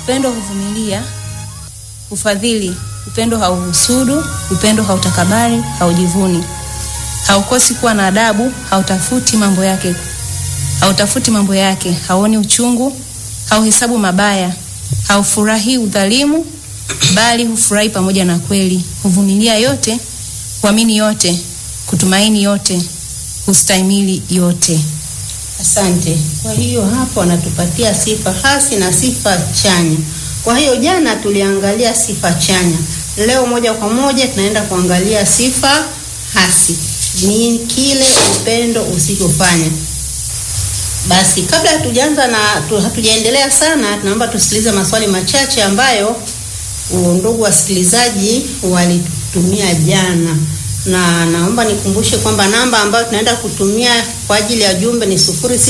Upendo huvumilia, hufadhili. Upendo hauhusudu, upendo hautakabari, haujivuni, haukosi kuwa na adabu, hautafuti mambo yake, hautafuti mambo yake, hauoni uchungu, hauhesabu mabaya, haufurahii udhalimu, bali hufurahi pamoja na kweli, huvumilia yote, huamini yote, kutumaini yote, hustahimili yote. Asante. Kwa hiyo hapo anatupatia sifa hasi na sifa chanya. Kwa hiyo jana tuliangalia sifa chanya, leo moja kwa moja tunaenda kuangalia sifa hasi, ni kile upendo usichofanya. Basi kabla hatujaanza na tu, hatujaendelea sana, tunaomba tusikilize maswali machache ambayo ndugu wasikilizaji walitutumia jana na naomba nikumbushe kwamba namba ambayo tunaenda kutumia kwa ajili ya jumbe ni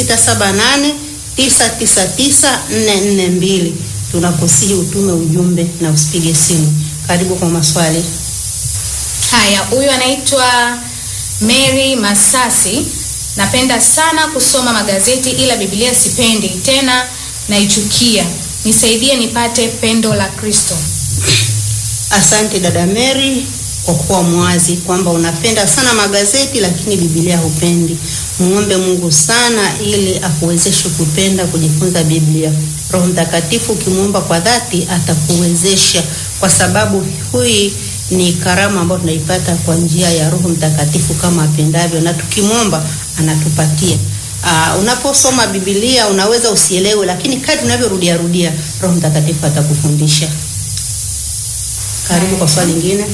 0678999442. Tunakusihi utume ujumbe na usipige simu. Karibu kwa maswali. Haya, huyu anaitwa Mary Masasi. Napenda sana kusoma magazeti ila Biblia sipendi tena, naichukia. Nisaidie nipate pendo la Kristo. Asante dada Mary kwa kuwa mwazi kwamba unapenda sana magazeti lakini Biblia hupendi. Muombe Mungu sana ili akuwezeshe kupenda kujifunza Biblia. Roho Mtakatifu ukimwomba kwa dhati atakuwezesha, kwa sababu hui ni karama ambayo tunaipata kwa njia ya Roho Mtakatifu kama apendavyo, na tukimwomba anatupatia. Uh, unaposoma Biblia unaweza usielewe, lakini kadri unavyorudia rudia Roho Mtakatifu atakufundisha. Karibu kwa swali lingine.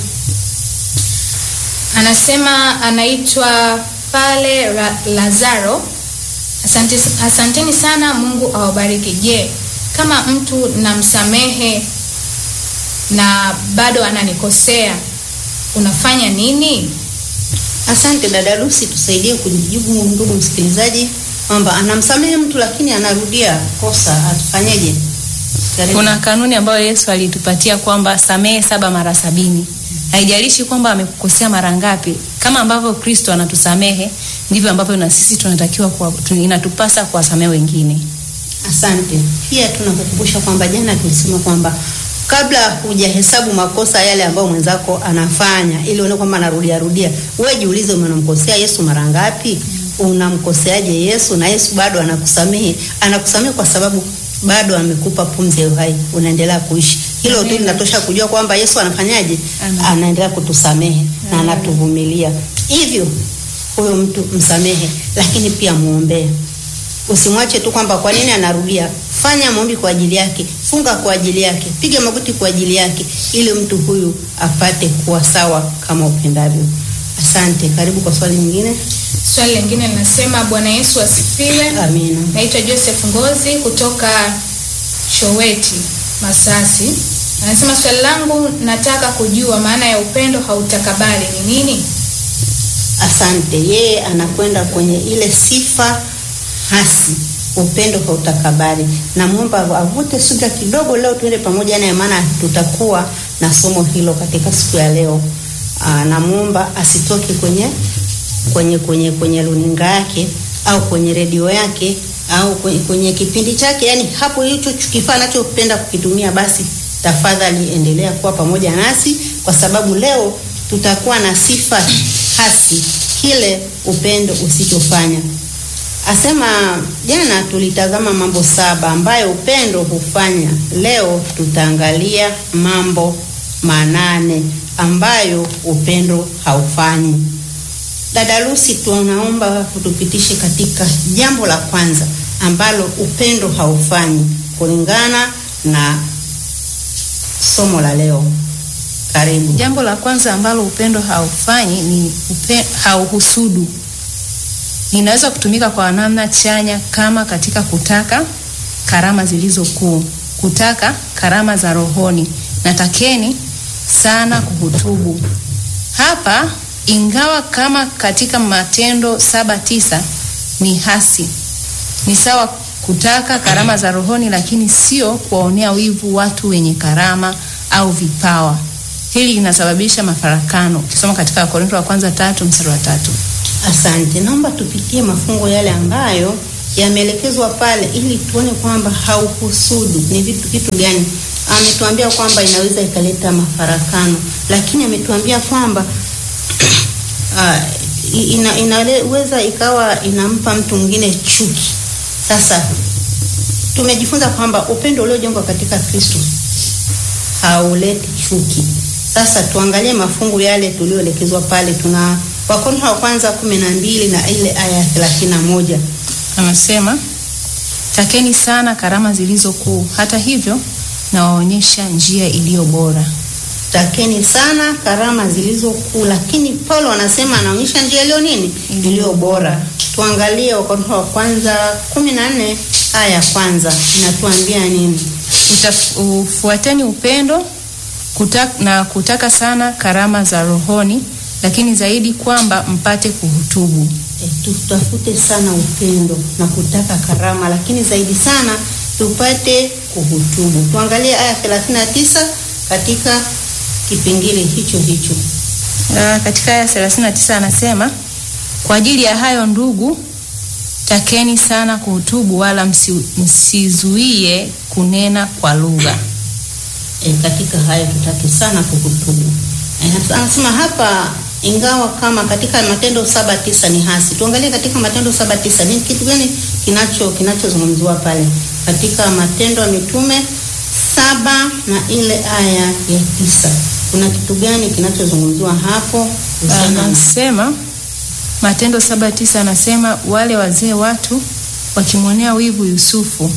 Anasema anaitwa pale Ra Lazaro. Asante, asanteni sana, Mungu awabariki. Je, kama mtu namsamehe na bado ananikosea unafanya nini? Asante dada Lucy, tusaidie kujibu ndugu msikilizaji kwamba anamsamehe mtu lakini anarudia kosa, atufanyeje? Kuna kanuni ambayo Yesu alitupatia kwamba samehe saba mara sabini. Haijalishi kwamba amekukosea mara ngapi, kama ambavyo Kristo anatusamehe ndivyo ambavyo na sisi tunatakiwa kwa, inatupasa kuwasamehe wengine. Asante. Pia tunakukumbusha kwamba jana tulisema kwamba kabla hujahesabu makosa yale ambayo mwenzako anafanya, ili uone kwamba anarudia rudia, wewe jiulize, unamkosea Yesu mara ngapi? Unamkoseaje Yesu? Na Yesu bado anakusamehe. Anakusamehe kwa sababu bado amekupa pumzi ya uhai, unaendelea kuishi. Hilo tu linatosha kujua kwamba Yesu anafanyaje, anaendelea kutusamehe na anatuvumilia. Hivyo huyo mtu msamehe, lakini pia muombee. Usimwache tu kwamba kwa nini anarudia. Fanya maombi kwa ajili yake, funga kwa ajili yake, piga magoti kwa ajili yake, ili mtu huyu apate kuwa sawa kama upendavyo. Asante. Karibu kwa swali lingine. Swali lingine linasema, Bwana Yesu asifiwe. Amina. Naitwa Joseph Ngozi kutoka Showeti, Masasi. Anasema swali langu, nataka kujua maana ya upendo hautakabali ni nini? Asante. Yeye anakwenda kwenye ile sifa hasi, upendo hautakabali. Namwomba avute subira kidogo, leo tuende pamoja naye, maana tutakuwa na somo hilo katika siku ya leo. Aa, namwomba asitoke kwenye kwenye kwenye kwenye runinga yake au kwenye redio yake au kwenye, kwenye kipindi chake, yani hapo hicho kifaa anachopenda kukitumia, basi tafadhali endelea kuwa pamoja nasi, kwa sababu leo tutakuwa na sifa hasi, kile upendo usichofanya. Asema jana tulitazama mambo saba ambayo upendo hufanya. Leo tutaangalia mambo manane ambayo upendo haufanyi. Dada Lucy, tunaomba kutupitishe katika jambo la kwanza ambalo upendo haufanyi kulingana na somo la leo. Karibu. Jambo la kwanza ambalo upendo haufanyi ni upe, hauhusudu. Linaweza kutumika kwa namna chanya kama katika kutaka karama zilizo kuu, kutaka karama za rohoni. Natakeni sana kuhutubu. Hapa ingawa kama katika Matendo saba tisa ni hasi, ni sawa kutaka karama za rohoni, lakini sio kuwaonea wivu watu wenye karama au vipawa. Hili linasababisha mafarakano. Ukisoma katika Wakorintho wa kwanza tatu mstari wa tatu. Asante, naomba tupitie mafungo yale ambayo yameelekezwa pale ili tuone kwamba hauhusudu ni vitu kitu gani. Ametuambia kwamba inaweza ikaleta mafarakano, lakini ametuambia kwamba uh, ina, inaweza ikawa inampa mtu mwingine chuki. Sasa tumejifunza kwamba upendo uliojengwa katika Kristo hauleti chuki. Sasa tuangalie mafungu yale tulioelekezwa pale. Tuna Wakorintho wa kwanza kumi na mbili na ile aya ya thelathini na moja Anasema, takeni sana karama zilizo kuu, hata hivyo nawaonyesha njia iliyo bora. takeni sana karama zilizo kuu, lakini Paulo anasema anaonyesha njia iliyo nini, iliyo bora. Tuangalie Wakorintho wa kwanza kumi na nne aya ya kwanza inatuambia nini? Utaf- Ufuateni upendo kutak, na kutaka sana karama za rohoni, lakini zaidi kwamba mpate kuhutubu. E, tutafute sana upendo na kutaka karama, lakini zaidi sana tupate kuhutubu. Tuangalie aya 39 katika kipengele hicho hicho. Na katika aya 39 anasema, kwa ajili ya hayo ndugu, takeni sana kuhutubu, wala msi, msizuie kunena kwa lugha. E, katika hayo tutake sana kuhutubu. E, anasema hapa ingawa kama katika Matendo saba tisa ni hasi. Tuangalie katika Matendo saba tisa ni kitu gani kinacho kinachozungumziwa pale katika Matendo ya Mitume saba na ile aya ya tisa kuna kitu gani kinachozungumziwa hapo? kuhusiana na- Anasema Matendo saba tisa anasema wale wazee watu wakimwonea wivu Yusufu,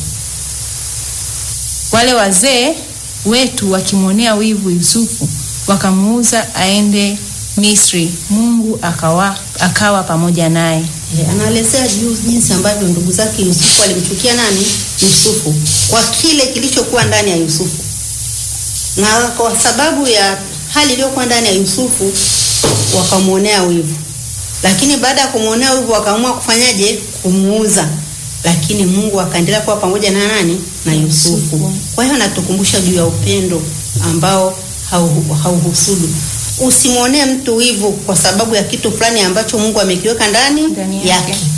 wale wazee wetu wakimwonea wivu Yusufu wakamuuza aende Misri, Mungu akawa, akawa pamoja naye. E, anaelezea juu jinsi ambavyo ndugu zake Yusufu alimchukia nani? Yusufu kwa kile kilichokuwa ndani ya Yusufu, na kwa sababu ya hali iliyokuwa ndani ya Yusufu wakamwonea wivu, lakini baada ya kumwonea wivu wakaamua kufanyaje? Kumuuza, lakini Mungu akaendelea kuwa pamoja na nani? Na Yusufu. Kwa hiyo natukumbusha juu ya upendo ambao hau- hauhusudu. Usimwonee mtu wivu kwa sababu ya kitu fulani ambacho Mungu amekiweka ndani Ndani yake. yake.